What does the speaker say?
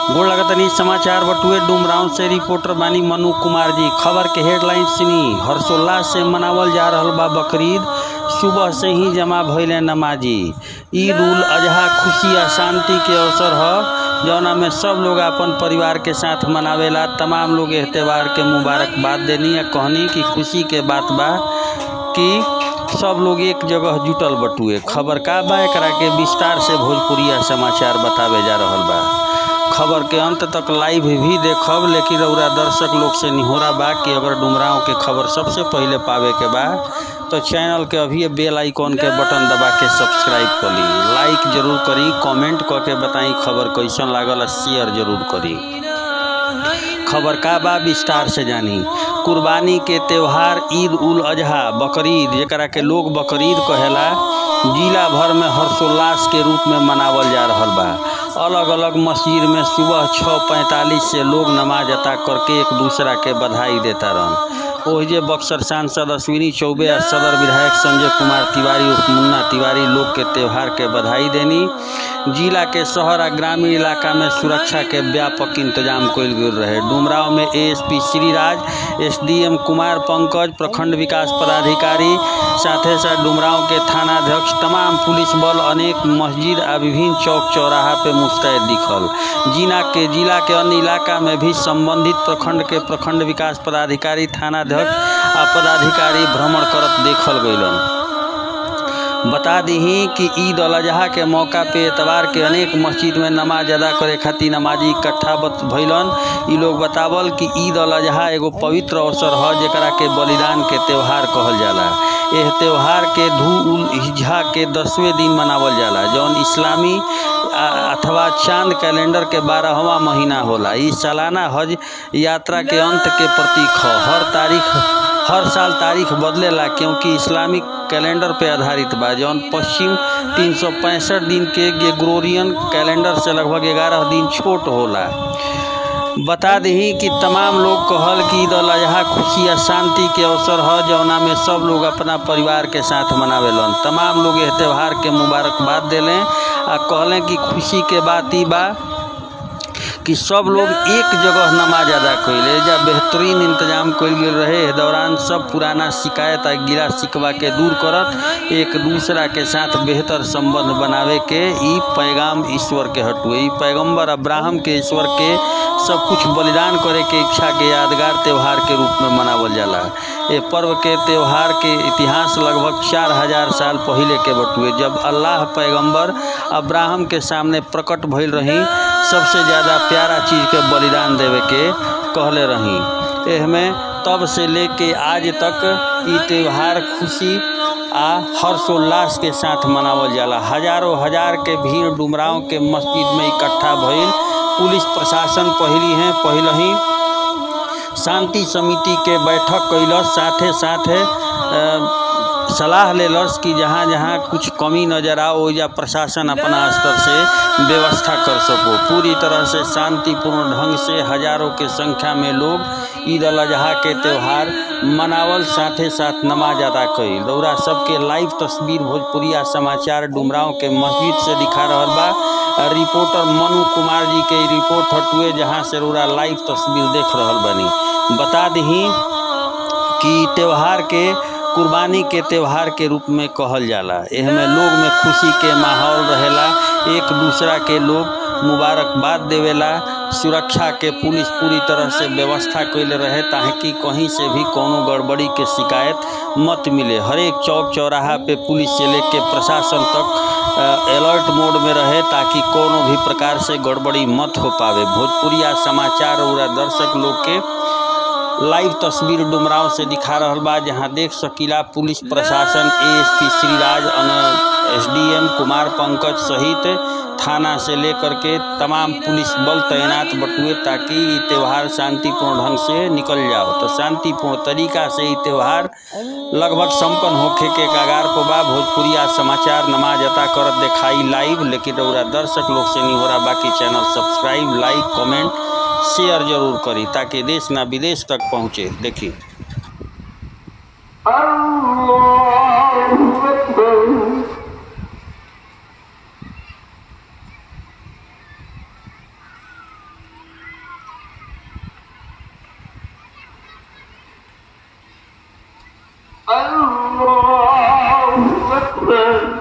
गोड़ लगतनी समाचार बटुए डुमराव से रिपोर्टर बानी मनु कुमार जी खबर के हेडलाइन सुनी हर्षोल्लास से मनावल जा रहल बा बकरीद सुबह से ही जमा भइले नमाजी ईद उल अजहा खुशी आ शांति के अवसर ह जौना में सब लोग अपन परिवार के साथ मनावेला तमाम लोग एह त्योहार के मुबारकबाद देनी आ कहनी कि खुशी के बात बा कि सब लोग एक जगह जुटल बटुए खबर का बा एकरा के विस्तार से भोजपुरिया समाचार बतावे जा रहल बा खबर के अंत तक लाइव भी देखब लेकिन रउरा दर्शक लोग से निहोरा बा कि अगर डुमराव के खबर सबसे पहले पावे के बा तो चैनल के अभी बेल आइकॉन के बटन दबा के सब्सक्राइब कर ली लाइक जरूर करी कमेंट क के बताई खबर कैसन लागल आ शेयर जरूर करी खबर का बा विस्तार से जानी कुर्बानी के त्यौहार ईद उल अजहा बकरीद जेकरा के लोग बकरीद कहेला जिला भर में हर्षोल्लास के रूप में मनावल जा रहल बा अलग अलग मस्जिद में सुबह छः पैंतालीस से लोग नमाज अता करके एक दूसरा के बधाई देता रहन ओहिजे बक्सर सांसद अश्विनी चौबे आ सदर विधायक संजय कुमार तिवारी उर्फ मुन्ना तिवारी लोग के त्यौहार के बधाई देनी जिला के शहर आ ग्रामीण इलाका में सुरक्षा के व्यापक इंतजाम कयल गेल रहे डुमराव में एएसपी श्रीराज एसडीएम कुमार पंकज प्रखंड विकास पदाधिकारी साथे साथ डुमराव के थानाध्यक्ष तमाम पुलिस बल अनेक मस्जिद आ विभिन्न चौक चौराहा पे मुस्तैद दिखल जिला के जिला के अन्य इलाका में भी संबंधित प्रखंड के प्रखंड विकास पदाधिकारी थानाध्यक्ष आ पदाधिकारी भ्रमण करत देखल गइलन बता दीही कि ईद अल अजहा के मौका पे एतवार के अनेक मस्जिद में नमाज अदा करे खातिर नमाजी इकट्ठा बत भइलन ई लोग बतावल कि ईद अल अजहा एगो पवित्र अवसर ह जेकरा के बलिदान के त्यौहार कहल जाला एह त्यौहार के धू उल हिज्जा के दसवें दिन मनावल जाला जौन इस्लामी अथवा चांद कैलेंडर के बारहवा महीना होला ई सालाना हज यात्रा के अंत के प्रतीक ह हर तारीख हर साल तारीख बदलेला क्योंकि इस्लामिक कैलेंडर पे आधारित बा जौन पश्चिम तीन सौ पैंसठ दिन के ग्रेगोरियन कैलेंडर से लगभग ग्यारह दिन छोट होला बता दही कि तमाम लोग कहल कि ईद अल अजहा खुशी आ शांति के अवसर ह जौना में सब लोग अपना परिवार के साथ मनावेलन तमाम लोग एह त्यौहार के मुबारकबाद देलें आ कहलें कि खुशी के बात ई बा कि सब लोग एक जगह नमाज अदा कैले जा बेहतरीन इंतजाम कइल गेल रहे एह दौरान सब पुराना शिकायत आ गिला शिकवा के दूर करत एक दूसरा के साथ बेहतर संबंध बनावे के ई पैगाम ईश्वर के हटुए ई पैगम्बर अब्राहम के ईश्वर के सब कुछ बलिदान करे के इच्छा के यादगार त्यौहार के रूप में मनावल जाला ये पर्व के त्यौहार के इतिहास लगभग चार हजार साल पहले के बटुए जब अल्लाह पैगम्बर अब्राहम के सामने प्रकट भइल रही सबसे ज़्यादा प्यारा चीज़ के बलिदान देवे के कहले रही एहमें तब से लेके आज तक ई त्यौहार खुशी आ हर्षोल्लास के साथ मनावल जाला हजारों हजार के भीड़ डुमराव के मस्जिद में इकट्ठा भइल पुलिस प्रशासन पहली हैं पहले ही शांति समिति के बैठक कैलस साथे साथे सलाह लेलस कि जहाँ जहाँ कुछ कमी नजर आओ ओइजा प्रशासन अपना स्तर से व्यवस्था कर सको पूरी तरह से शांतिपूर्ण ढंग से हजारों के संख्या में लोग ईद अल अजहा के त्यौहार मनावल साथे साथ नमाज अदा कई रौरा सबके लाइव तस्वीर भोजपुरिया समाचार डुमराव के मस्जिद से दिखा रहल बा रिपोर्टर मनु कुमार जी के रिपोर्ट हटुए जहाँ से रौरा लाइव तस्वीर देख रहल बनी बता दही कि त्यौहार के कुर्बानी के त्यौहार के रूप में कहल जाला एहमे लोग में खुशी के माहौल रहेला एक दूसरा के लोग मुबारकबाद देवेला सुरक्षा के पुलिस पूरी तरह से व्यवस्था कैले रहे ताकि कहीं से भी कोनो गड़बड़ी के शिकायत मत मिले हर एक चौक चौराहा पे पुलिस से लेके प्रशासन तक अलर्ट मोड में रहे ताकि कोनो भी प्रकार से गड़बड़ी मत हो पावे भोजपुरिया समाचार और दर्शक लोग के लाइव तस्वीर डुमराव से दिखा रहल बा जहां देख सकीला पुलिस प्रशासन एएसपी श्रीराज एसडीएम कुमार पंकज सहित थाना से लेकर के तमाम पुलिस बल तैनात बटुए ताकि ये त्यौहार शांतिपूर्ण ढंग से निकल जाओ तो शांतिपूर्ण तरीका से ये त्यौहार लगभग संपन्न होखे के कगार पर बा भोजपुरिया समाचार नमाज अता करत दिखाई लाइव लेकिन रउरा दर्शक लोग से नहीं हो रहा बाकी channel subscribe like comment share जरूर करी ताकि देश ना विदेश तक पहुँचे देखिए पर